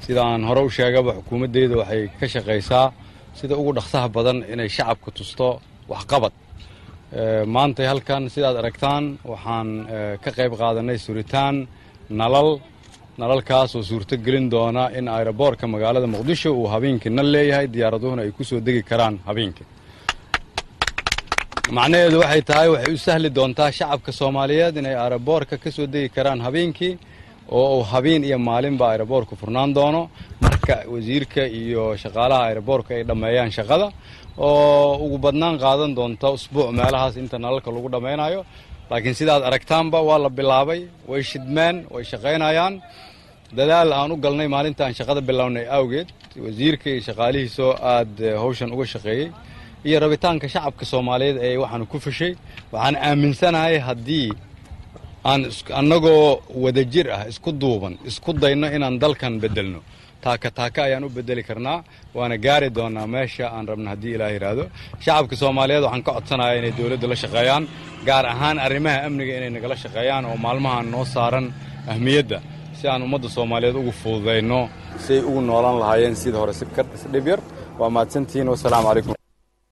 sida aan hore u sheegaba xukuumaddeeda waxay ka shaqaysaa sida ugu dhaqsaha badan inay shacabka tusto waxqabad maantay halkan sidaad aragtaan waxaan ka qayb qaadanay suritaan nalal nalalkaas oo suurto gelin doona in ayroboorka magaalada muqdisho uu habeenkii nal leeyahay diyaaraduhuna ay ku soo degi karaan habeenkii macnaheedu waxay tahay waxay u sahli doontaa shacabka soomaaliyeed inay ayroboorka ka soo degi karaan habeenkii oo uu habeen iyo maalinba ayroboorku furnaan doono marka wasiirka iyo shaqaalaha ayroboorka ay dhammeeyaan shaqada oo ugu badnaan qaadan doonta usbuuc meelahaas inta nalalka lagu dhammaynayo laakiin sidaad aragtaanba waa la bilaabay way shidmeen way shaqaynayaan dadaal aan u galnay maalinta aan shaqada bilownay awgeed wasiirka iyo shaqaalihiisoo aad hawshan uga shaqeeyey iyo rabitaanka shacabka soomaaliyeed ee waxaanu ku fashay waxaan aaminsanahay haddii aan annagoo wadajir ah isku duuban isku dayno inaan dalkan beddelno taaka taaka ayaan u bedeli karnaa waana gaari doonaa meesha aan rabna haddii ilaah yidhaahdo shacabka soomaaliyeed waxaan ka codsanayaa inay dowladda la shaqeeyaan gaar ahaan arrimaha amniga inay nagala shaqeeyaan oo maalmahan noo saaran ahmiyadda si aan ummadda soomaaliyeed ugu fududayno siay ugu noolaan lahaayeen sida hore si dhib yar waa mahadsantihiin wasalaamu calaykum